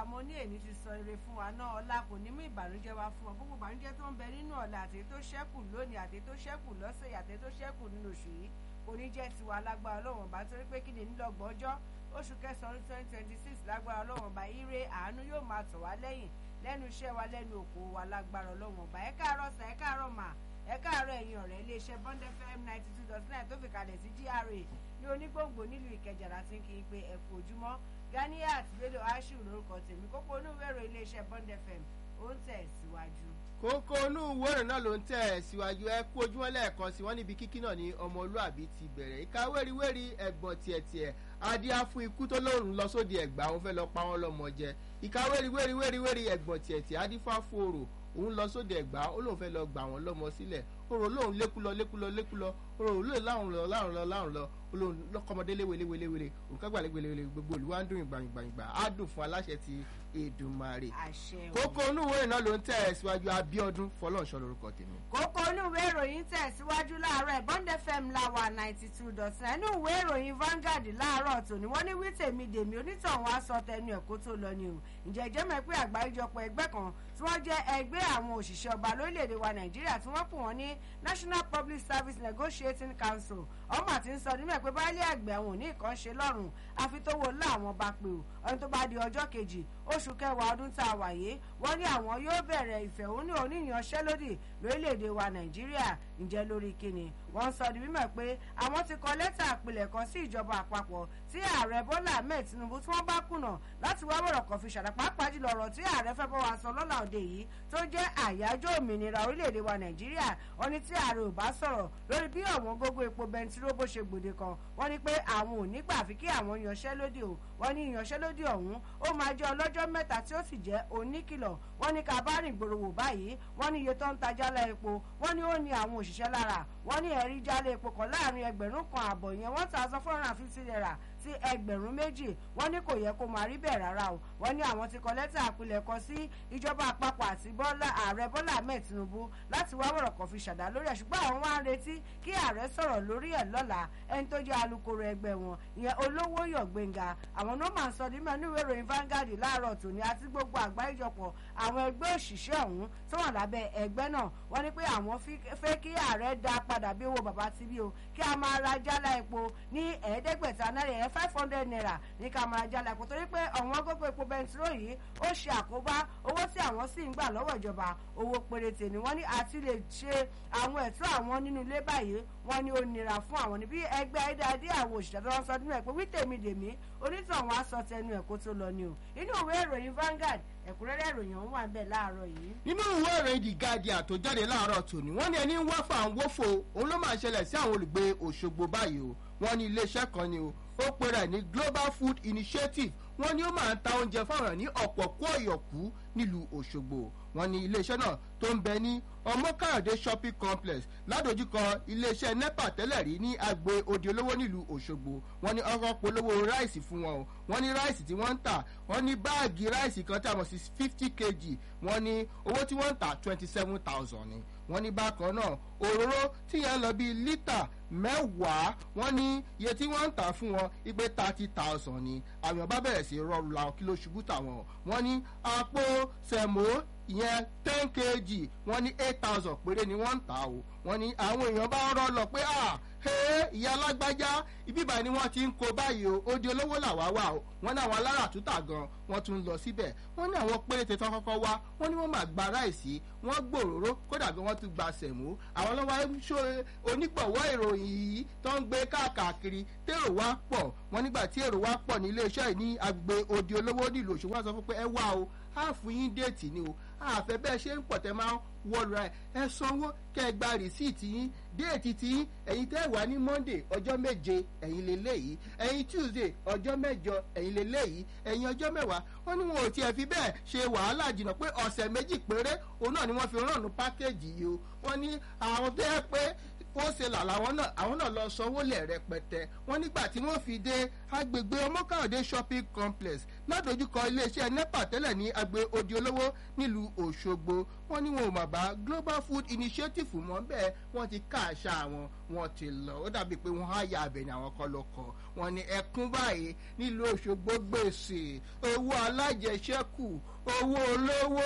mo ní èmi ti sọ ire fún wa náà ọlá kò ní mú ìbànújẹ́ wá fún ọ gbogbo ìbànújẹ́ tó ń bẹ nínú ọ̀la àti tó ṣẹ́kù lónìí àti tó ṣẹ́kù lọ́sẹ̀ àti tó ṣẹ́kù nínú oṣù yìí kò ní jẹ́ tiwa lágbára ọlọ́wọ̀n bá torí pé kí ni nílọ́gbọ̀n ọjọ́ oṣù kẹsàn-án twenty twenty six lágbára ọlọ́wọ̀n bá ire àánú yóò máa tọ̀ wá lẹ́yìn lẹ́nu iṣẹ́ wa lẹ́nu òkò wa lágbára ọlọ́wọ̀n bá ẹ káàárọ̀ sà ẹ káàárọ̀ mà ẹ káàárọ̀ ẹ̀yin ọ̀rẹ́ iléeṣẹ́ bond fm ninety two dot nine tó fi kalẹ̀ sí gra ní onígbòǹgbò nílùú ìkẹjà láti ń kí n pé ẹ kú ojúmọ́ ganiat bello ashiru lórúkọ tèmi kókó onúwèrò iléeṣẹ́ bond fm ó ń tẹ̀ síwájú. kókó inú ìwéèrè náà ló ń tẹ̀ síwájú ẹ kú ojúmọ́ lẹ́ẹ̀kan sí wọ́n níbi kíkí náà ní ọmọlúàbí ti bẹ̀rẹ̀ ìka wéríwérí ẹ̀gbọ́n tiẹ̀tiẹ̀ adíá fún ikú tó lóòrùn lọ sóde ẹ̀gbá òun fẹ́ lọ pa wọ́n lọ́mọ jẹ ìka wéríwérí wéríwérí ẹ̀gbọ́n tiẹ̀tiẹ̀ adífá fòrò òun lọ sóde ẹ̀gbá ó lóun fẹ́ lọ gbà wọ́n lọ́mọ sílẹ̀ orò lóun lékúlọ lékúlọ lékúlọ orò lóun láwọn lọ láwọn lọ láwọn lọ olóhùn lọkọmọdé léwelewelewele òǹkàgbà léwelewele gbogbo olùwà ń dùn ìgbàyìngbàyìngbà á dùn fún aláṣẹ ti èdùmarè àṣẹ o. kókó onúwèé náà ló ń tẹ̀ ẹ́ síwájú abíọ́dún fọlọ́nṣọ́ lórúkọ tèmi. kókó inú ìwé ìròyìn tẹ̀síwájú láàárọ̀ bond fm láwà ninety two dot nine inú ìwé ìròyìn Vanguard láàárọ̀ tòní wọ́n ní wí tèmi dèmi onítọ̀hún aṣọ tẹnu ẹ̀ kó tó lọ ni o ǹjẹ́ ìjẹ́ mọ̀ pé àgbáríjọpọ̀ ẹgbẹ́ kan tí wọ́n jẹ́ ẹgbẹ́ àwọn òṣìṣẹ́ ọba lórílẹ̀‐èdè wa Nàìjíríà tí wọ́n pè wọ́n ní National Public Service Negotiating Council ọmọ àti ń sọ nínú ẹ̀ pé báyìí àgbẹ̀ àwọn òní kan ṣe lọ́rùn àfi tó wo láwọn bá pè ó ọdún tó bá di ọjọ́ kejì oṣù kẹwàá ọdún tá a wà yìí wọ́n ní àwọn yóò bẹ̀rẹ̀ ìfẹ̀hónú oníyanṣẹ́lódì lórílẹ̀‐èdè wa Nàìjíríà ǹjẹ́ lórí kíni wọ́n sọ di mímọ̀ pé àwọn ti kọ lẹ́tà àpilẹ̀kọ sí ìjọba àpapọ̀ tí ààrẹ Bọ́lá Ahmed Tinubu tí wọ́n bá kùnà láti wá wọ̀rọ̀ kan fi ṣàdá pàápàá jùlọ ọ̀rọ̀ tí ààrẹ fẹ́ bọ́ wa sọ lọ́la òde yìí tó jẹ́ àyájọ́ òmìnira orílẹ̀-èdè wa Nàìjíríà wọ́n ní tí ààrẹ ò bá sọ̀rọ̀ lórí bí ọ̀wọ́n gógó epo bẹntiró bó ṣe gbòde kan wọ́n ní pé àwọn ò ní gbà fi kí àwọn yanṣẹ́lódì o wọ́n ní ìyanṣẹ́lódì ọ̀hún ó máa jẹ́ ọlọ́jọ́ mẹ́ta tí ó sì jẹ́ oníkìlọ̀ wọ́n ní ká bá rìn gbòòrò wò báyìí wọ́n ní iye tó ń ta jálá epo wọ́n ní ó ní àwọn òṣìṣẹ́ lára wọ́n ní ẹ̀rí jálá epo kan láàrin ẹgbẹ̀rún kan àbọ̀ yẹn one thousand four hundred and fifty naira sí ẹgbẹ̀rún méjì wọ́n ní kò yẹ kó máa rí bẹ́ẹ̀ rárá o wọ́n ní àwọn ti kọ lẹ́tà àpilẹ̀kọ sí ìjọba àpapọ̀ àti bọ́lá ààrẹ bọ́lá ahmed tinubu láti wá wọ̀rọ̀ kan fi ṣàdá lórí ẹ̀ ṣùgbọ́n àwọn wá ń retí kí ààrẹ sọ̀rọ̀ lórí ẹ̀ lọ́la ẹni tó jẹ́ alukoro ẹgbẹ́ wọn ìyẹn olówó yọ̀ gbẹ̀ngà àwọn ló máa ń sọ nínú ìwé ìròyìn Vanguard láàárọ̀ tòní àti gbogbo àgbáríjọpọ̀ àwọn ẹgbẹ́ òṣìṣẹ́ ọ̀hún tó wà lábẹ́ ẹgbẹ́ náà wọ́n ní pé àwọn fẹ́ kí ààrẹ dá padà bí owó bàbá ti bí o kí a máa ra jálá epo ní ẹ̀ẹ́dẹ́gbẹ̀ta náírà ẹ̀ five hundred naira ní ká máa jálá epo torí pé ọ̀wọ́n gógó epo bẹntiró yìí ó ṣe àkóbá owó tí àwọn sì ń gbà lọ́wọ́ ìjọba owó péréte ni wọ́n ní àti lè ṣe àwọn ẹ̀tọ́ àwọn nínú ilé báyìí wọ́n ní ó nira fún àwọn níbi ẹgbẹ́ ayédáadé àwọn òṣìṣẹ́ tó ń sọ nínú ẹ̀ pé wí tèmi dèmí onítọ̀hún aṣọ tẹnu ẹ̀ kó tó lọ ni o inú ìwé ìròyìn Vanguard ẹ̀kúnrẹ́rẹ́ ìròyìn ọ̀hún wà ń bẹ̀ láàárọ̀ yìí. nínú ìwé ìròyìn The Guardian tó jáde láàárọ̀ tòní wọ́n ní ẹni ń wá fà ń wófo òun ló máa ṣẹlẹ̀ sí àwọn olùgbé Òṣogbo báyìí o wọ́n ní iléeṣẹ́ kan ni o ó pe rẹ̀ ní Global Food Initiative wọ́n ní ó máa ń ta oúnjẹ fáwọn ní ọ̀pọ̀ kó ọ̀yọ̀kú nílùú Òṣogbo wọ́n ní iléeṣẹ́ náà tó ń bẹ ní ọmọkáyọ̀dé shopping complex ládojúkọ iléeṣẹ́ nepa tẹ́lẹ̀ rí ní agbo odi olówó nílùú Òṣogbo wọ́n ní ọkọ̀ polówó ráìsì fún wọn o wọ́n ní ráìsì tí wọ́n ń tà wọ́n ní báàgì ráìsì kan tí a mọ̀ sí fifty kg wọ́n ní owó tí wọ́n ń tà twenty seven thousand ni wọ́n ní bákan náà òróró tí yẹn lọ bíi lítà mẹ́wàá wọ́n ní iye tí wọ́n ń tà fún wọn igbe thirty thousand ni àwọn èèyàn bá bẹ̀rẹ̀ sí rọrùn làwọn kí ló ṣubú tàwọn wọ́n ní àpò sẹ̀mó ìyẹn ten kg wọ́n ní eight thousand péré ni wọ́n ń tà o wọ́n ní àwọn èèyàn bá rọ́ lọ pé ah ìyá alágbájá ibi ìbàyìí ni wọ́n ti ń kó báyìí o ó di olówó làwa wà o wọ́n ní àwọn alára àtúntà gan wọ́n tún lọ síbẹ̀ wọ́n ní àwọn péréte tán kọ́kọ́ wá wọ́n ní wọ́n máa gba ráìsì wọ́n gbòòrò kódà gan wọ́n tún gba sẹ̀mú àwọn lọ́wọ́ ṣó onígbọ̀wọ́ ìròyìn yìí tó ń gbé káàkiri tèrò wá pọ̀ wọ́n nígbà tí èrò wá pọ̀ ní iléeṣẹ́ yìí ní agbè odi olówó nílùú Òṣogbo wọ́n sọ fún pé ẹ wá o á fún yín déètì ni o àfẹ́ bẹ́ẹ̀ ṣe ń pọ̀ tẹ́ máa ń wọ́ọ̀lù ẹ̀ ẹ sanwó kẹ́ ẹ gba rìsíìtì yín déètì tí yín ẹ̀yin tẹ́ wà ní monday ọjọ́ méje ẹ̀yin lélẹ́yìí ẹ̀yin tuesday ọjọ́ mẹ́jọ ẹ̀yin lélẹ́yìí ẹ̀yin ọjọ́ mẹ́wàá wọ́n ní wọn ò tiẹ̀ fi bẹ́ẹ̀ ṣe wàhálà jìnnà pé ọ̀sẹ̀ méjì péré òun náà ni wọ́n fi rànnù pákéjì yìí o wọ́n ní àwọn tó yẹ pé ó ṣe là làwọn náà àwọn náà lọ sanwó lẹ̀ rẹpẹtẹ wọ́n nígbà tí wọ́n fi dé agbègbè ọmọkàndé shopping complex ládojúkọ iléeṣẹ́ nepa tẹ́lẹ̀ ní agbe odi olówó nílùú òṣogbo wọ́n ní wọn ò mà bá global food initiative mọ́ bẹ́ẹ̀ wọ́n ti ká àṣà wọn wọ́n ti lọ ó dàbí pé wọ́n á yà abẹ ní àwọn kan ló kọ wọ́n ní ẹkún báyìí nílùú òṣogbo gbèsè owó alájẹsẹ́kù owó olówó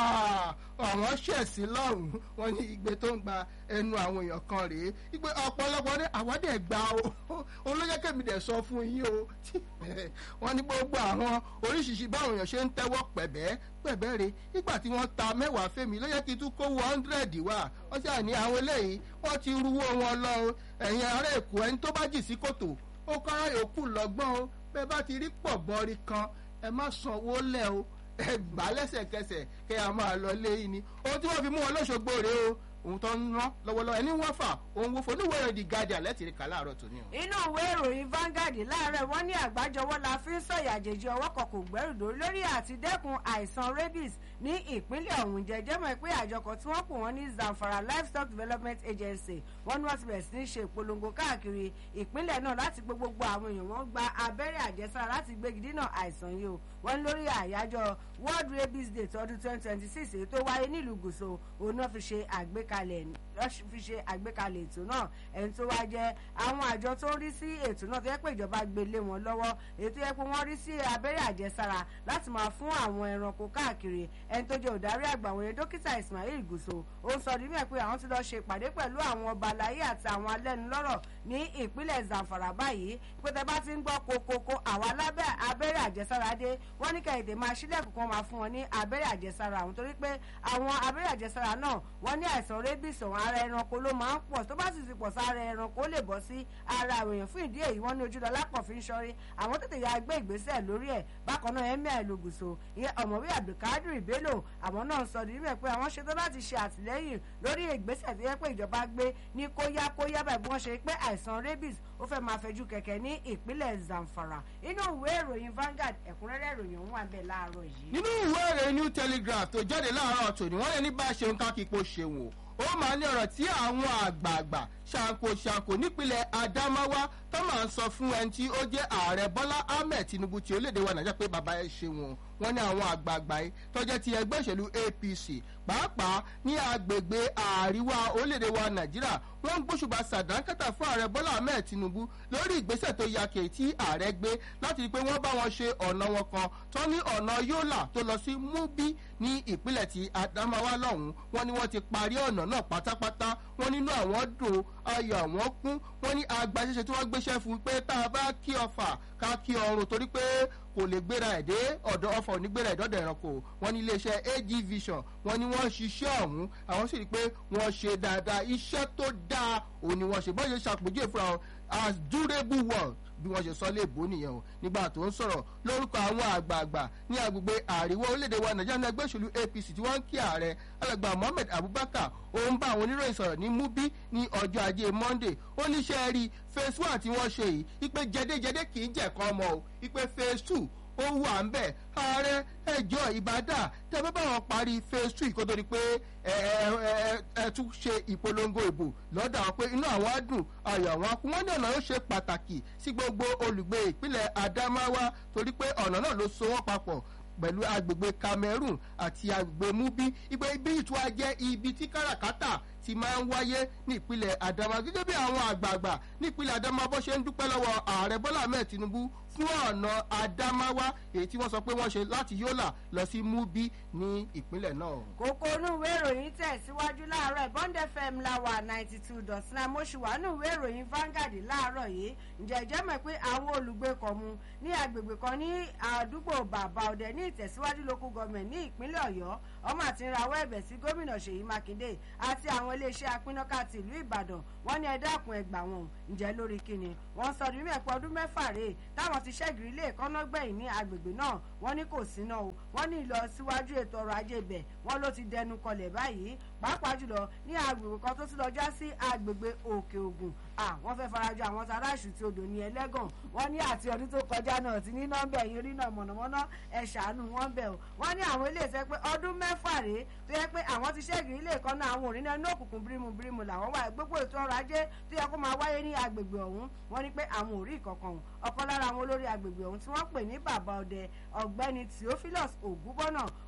àwọn ṣẹ̀sí lọ́rùn wọ́n ní igbe tó ń gba ẹnu àwọn èèyàn kan rèé igbe ọ̀pọ̀lọpọ̀ ní àwọn dẹ̀ gba o olóyèkémi dẹ̀ sọ fún yín o wọ́n ní gbogbo àwọn oríṣiríṣi báwọn èèyàn ṣe ń tẹ́wọ́ pẹ̀bẹ́ pẹ̀bẹ́ re nígbà tí wọ́n ta mẹ́wàá fẹ́mi ló yẹ kí tún kówó hundred wá wọ́n sì àní àwọn eléyìí wọ́n ti ruwó wọn lọ ẹ̀yin ará èkó ẹni tó bá jì sí kòtò ó kọ́ra yòókù lọ́gbọ́n o bẹ́ẹ̀ bá ti rí pọ̀ bọ́rí kan ẹ má sanwó lẹ̀ o ẹ gbà lẹ́sẹ̀kẹsẹ̀ kẹ́ ẹ máa lọ lé yín ni ohun tí wọ́n fi mú wọn lọ́sọ̀gbò rèé o ohun tó ń rán lọ́wọ́lọ́wọ́ ẹni wọ́n fà ohun wo foníwèé ìròyìn The Guardian lẹ́tìrí kà láàárọ̀ tòní o. inú ìwé ìròyìn Vanguard láàárọ̀ wọ́n ní àgbájọwọ́ la fi ń sọ̀yà àjèjì ọwọ́ kan kò gbẹ́rù dórí lórí àti dẹ́kun àìsàn rabies ní ìpínlẹ̀ ọ̀hún jẹjẹ́ mọ̀ pé àjọ kan tí wọ́n pè wọ́n ní Zamfara Livestock Development Agency wọ́n ní wọ́n ti bẹ̀rẹ̀ sí ní ṣe ìpolongo káàkiri ìpínlẹ̀ náà láti gbé gbogbo àwọn èèyàn wọn gba abẹ́rẹ́ àjẹsára láti gbégi dínà àìsàn yìí o wọ́n ní lórí àyájọ́ World Rabies Day tọdún twenty twenty six èyí tó wáyé nílùú Gùsò òun náà fi ṣe àgbékalẹ̀ fi ṣe àgbékalẹ̀ ètò náà ẹni tó wá jẹ́ àwọn àjọ tó ń rí sí ètò náà tó yẹ pé ìjọba gbé lé wọn lọ́wọ́ èyí tó yẹ pé wọ́n rí sí abẹ́rẹ́ àjẹsára láti máa fún àwọn ẹranko káàkiri ẹni tó jẹ́ òdarí àgbà wọ̀nyẹ dókítà Ismail Gùsò ó ń sọ nínú ẹ̀ pé àwọn ti lọ ṣe ìpàdé pẹ̀lú àwọn ọba aláyé àti àwọn alẹ́nulọ́rọ̀ ní ìpínlẹ̀ Zamfara báyìí pé tẹ bá ti ń gbọ́ kokoko àwọn abẹ́rẹ́ àjẹsára dé wọ́n ní kẹ́hìndé máa ṣílẹ̀kùn kan máa fún wọn ní abẹ́rẹ́ àjẹsára àwọn torí pé àwọn abẹ́rẹ́ àjẹsára náà wọ́n ní àìsàn rabies ọ̀hún ara ẹranko ló máa ń pọ̀ tó bá sì ti pọ̀ sí ara ẹranko ó lè bọ́ sí ara àwọn èèyàn fún ìdí èyí wọ́n ní ojúlọ lápọ̀ fi ń ṣọ́rí àwọn tètè ya gbé ìgbésẹ̀ lórí ẹ̀ bákan náà emir ìlúgùsò ìyẹn ọ̀mọ̀wé abdulkadir bello àwọn náà sọ ní mẹ́ pé àwọn ṣetán láti ṣe àtìlẹ́yìn lórí ìgbésẹ̀ tó yẹ pé ìjọba gbé ní kóyá kóyá báyìí bí wọ́n ṣe pé àìsàn rabies ó fẹ́ máa fẹjú kẹ̀kẹ́ ní ìpínlẹ̀ zamfara inú ìwé ìròyìn Vanguard ẹ̀kúnrẹ́rẹ́ ìròyìn òun wà bẹ́ẹ̀ láàárọ̀ yìí. nínú ìwé ìròyìn New Telegraph tó jáde láàárọ̀ tòní wọ́n lè ní bá a ṣeun ká kíkó ṣeun o ó máa ní ọ̀rọ̀ tí àwọn àgbààgbà ṣàǹkóṣàǹkó nípínlẹ̀ Adamawa tó máa ń sọ fún ẹni tí ó jẹ́ ààrẹ Bọ́lá Ahmed Tinubu tí orílẹ̀-èdè wa Nàìjíríà pé bàbá ẹ ṣe wọn wọ́n ní àwọn àgbààgbà yìí tó jẹ́ ti ẹgbẹ́ ìṣèlú APC pàápàá ní agbègbè àríwá orílẹ̀-èdè wa Nàìjíríà wọ́n ń gbóṣùbà sàdánkátà fún ààrẹ Bọ́lá Ahmed Tinubu lórí ìgbésẹ̀ tó yake tí ààrẹ gbé láti rí i pé wọ́n bá wọn ṣe ọ̀nà wọn kan tó ní ọ̀nà Yola tó lọ sí Mubi ní ìpínlẹ̀ ti Adamawa lọ́hùn-ún wọ́n ní wọ́n ti parí ọ̀nà náà pátápátá wọ́n nínú àwọn dùn ayọ̀ àwọn kún wọ́n ní agbaṣẹ́ṣe tí wọ́n gbéṣẹ́ fún pé tá a bá kí ọfà ká kí ọrùn torí pé kò lè gbéra ẹ̀ dé ọ̀dọ̀ ọfà òní gbéra ẹ̀ dọ́dọ̀ ẹranko wọ́n ní iléeṣẹ́ AG Vision wọ́n ní wọ́n ṣiṣẹ́ ọ̀hún àwọn sì rí i pé wọ́n ṣe dáadáa iṣẹ́ tó dáa òun ni wọ́n ṣe bọ́ọ̀ ṣe ṣàpèjúwe fúnra wọn as durable work bí wọ́n ṣe sọ léèbó nìyẹn o nígbà tó ń sọ̀rọ̀ lórúkọ àwọn àgbààgbà ní agbègbè àríwá orílẹ̀-èdè wa nàìjíríà ní ẹgbẹ́ òṣèlú APC tí wọ́n ń kí ààrẹ alàgbà Mohammed Abubakar ó ń bá àwọn oníròyìn sọ̀rọ̀ ní Mubi ní ọjọ́ ajé Monday ó níṣẹ́ rí phase one tí wọ́n ṣe yìí ipe jẹdẹjẹdẹ kì í jẹ̀kan ọmọ o ipe phase two ó wà ń bẹ̀ ààrẹ ẹjọ́ ìbàdà tẹ bá báwọn parí phase two kó tó di pé ẹ ẹ ẹ tún ṣe ìpolongo ìbò lọ́dọ̀ àwọn pé inú àwọn á dùn ayọ̀ àwọn akú wọ́n ní ọ̀nà yóò ṣe pàtàkì sí gbogbo olùgbé ìpínlẹ̀ Adamawa torí pé ọ̀nà náà ló so wọ́n papọ̀ pẹ̀lú agbègbè Cameroon àti agbègbè Mubi ibi ibi ìtura jẹ́ ibi tí káràkátà ti máa ń wáyé ní ìpínlẹ̀ Adamawa gẹ́gẹ́ bí àwọn àgbààgbà ní ìpínlẹ̀ Adamawa bó ṣe ń dúpẹ́ lọ́wọ́ ààrẹ Bọ́lá Ahmed Tinubu fún ọ̀nà Adamawa èyí tí wọ́n sọ pé wọ́n ṣe láti Yola lọ sí Mubi ní ìpínlẹ̀ náà. kókó inú ìwé ìròyìn tẹ̀síwájú láàárọ̀ Bond FM láwà ninety two dot nine mo ṣì wà nínú ìwé ìròyìn Vanguard láàárọ̀ yìí ǹjẹ́ ìjẹ́ mọ̀ pé àwọn olùgbé kọ̀ọ̀mù ní agbègbè kan ní àdúgbò bàbá ọ̀dẹ ní ìtẹ̀síwájú local government ní ìpínlẹ̀ Ọ̀yọ́ ọmọ àti rawọ́ ẹ̀bẹ̀ sí gómìnà Ṣèyí Mákindé àti àwọn iléeṣẹ́ apínnáká ti ìlú Ìbàdàn wọ́n ní ẹ dákun ẹ gbà wọ́n ǹjẹ́ lórí kíni wọ́n sọ ní mẹ́pọ̀ ọdún mẹ́fà rèé táwọn ti ṣẹ́gìrì ilé ìkọ́nà gbẹ̀yìn ní agbègbè náà wọ́n ní kò síná o wọ́n ní ìlọsíwájú ètò ọrọ̀ ajé ibẹ̀ wọ́n ló ti dẹnu kọlẹ̀ báyìí pàápàá jùlọ ní agbègbè kan tó ti lọ já sí agbègbè Òkè Ògùn wọ́n fẹ́ farajọ àwọn tará ìṣù tí odò ní ẹlẹ́gàn wọ́n ní àti ọdún tó kọjá náà ti ní nọ́mbà ẹ̀yìn orí náà mọ̀nàmọ́ná ẹ̀ ṣàánú wọn bẹ̀ o wọ́n ní àwọn ilé ìṣẹ́ pé ọdún mẹ́fà rèé tó yẹ pé àwọn ti ṣẹ́gìrì ilé ìkan náà àwọn òrìnà inú òkùnkùn bírímù bírímù làwọn wà gbogbo ètò ọrọ̀ ajé tó yẹ kó máa wáyé ní agbègbè ọ̀hún wọ́n ní pé àwọn ò rí ìkọ̀kan ọ̀kan lára àwọn olórí agbègbè ọ̀hún tí wọ́n pè ní bàbá ọdẹ ọ̀gbẹ́ni Theophilus Ògúnbọ́nà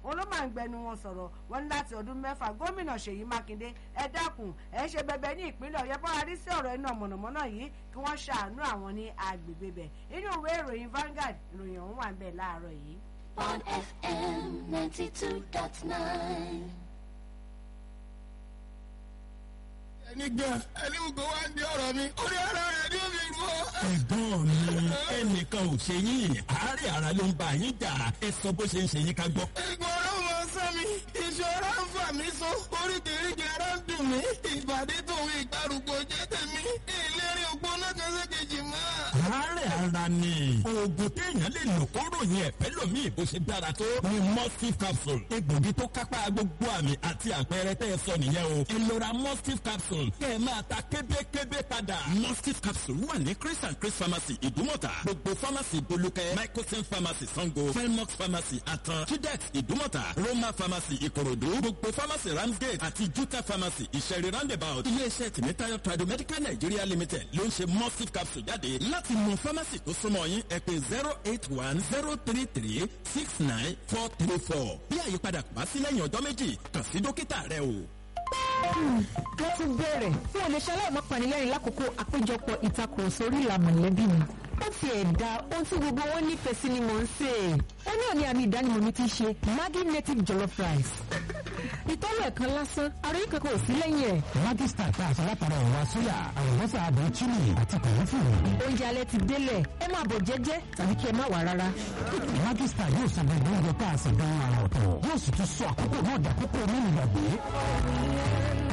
òun ló máa ń gbẹnu wọn sọ̀rọ̀ wọn ní láti ọdún mẹ́fà gómìnà ṣèyí mákindé ẹ dákun ẹ ṣe bẹbẹ ní ìpínlẹ̀ ọ̀yọ́ bọ́ra rí sí ọ̀rọ̀ iná mọ̀nàmọ́ná yìí kí wọ́n ṣàánú àwọn ní agbègbè bẹ̀ inú ìwé ìròyìn Vanguard ìròyìn ọ̀hún wà ń bẹ̀ láàárọ̀ yìí. on FM 92.9. ẹni gan ẹni gbogbo wa ń di ọ̀rọ̀ mi orí ara rẹ̀ ni ó fi gbọ́. ẹ̀gbọ́n mi ẹnìkan ò ṣe yín àárẹ̀ ara ló ń bá yín jà ẹ sọ bó ṣe ń ṣe yín ká gbọ́. ìgbọ̀n ọ̀rọ̀ mọ sán mi ìṣòro ń fà mí so oríkèéríkèé ara ń dùn mí ìbàdí tòun ìgbàrúgbó jẹ́ tèmi ìlérí ògbóná kan sékejì mọ́. àárẹ̀ ara ni oògùn téèyàn lè lò kó ròyìn ẹ̀fẹ́ lòmíì bó ṣe dára tó ni mustif capsule egbògi tó kápá gbogbo àmì àti àpẹẹrẹ tẹ́ ẹ sọ nìyẹn o ẹ lọ ra mustif capsule kẹ́ ẹ máa ta kébékébé padà. mustif capsule wà ní chris and chris pharmacy ìdúmọ̀tà gbogbo pharmacy bolúkẹ́ microsen pharmacy sango felmox pharmacy atan tudex ìdúmọ̀tà roma pharmacy ìkòròdú gbogbo pharmacy ramsgate àti juta pharmacy ìṣẹ̀rí roundabout iléeṣẹ́ tìmítayọ̀ tradomedical nigeria limited ló ń ṣe mustif capsule jáde láti mú pharmacy tó súnmọ́ yín ẹ pè zero eight one zero three three six nine four three four bí àyípadà kò bá sí lẹ́yìn ọjọ́ méjì kàn sí dókítà rẹ o. wọ́n ti bẹ̀rẹ̀ fún oníṣẹ́lẹ̀ ọmọkànlélẹ́rìn lákòókò àpéjọpọ̀ ìtakùrọ̀sọ orí ìlà mọ̀lẹ́bí mi. ó ti ẹ̀dá ohun tí gbogbo wọn nífẹ̀ẹ́ sí ni mò ń sè é. ó náà ní àmì ìdánimọ̀ mi ti ṣe Maggi native jollof rice. ìtọ́lù ẹ̀kan lásán ara yìí kankan ò sí lẹ́yìn ẹ̀. Maggi star tá a ṣe látara ẹ̀wà sóyà àlùbọ́sà àdùn chili àti kòlófùrù. oúnjẹ alẹ́ ti délẹ̀ ẹ máa bọ̀ jẹ́jẹ́ tàbí kí ẹ má wà rárá. Maggi star yóò sọ gbogbo oúnjẹ tá a ṣe gan ara ọ̀tọ̀ yóò sì tún sọ àkókò náà dàkókò nínú ìgbàgbé.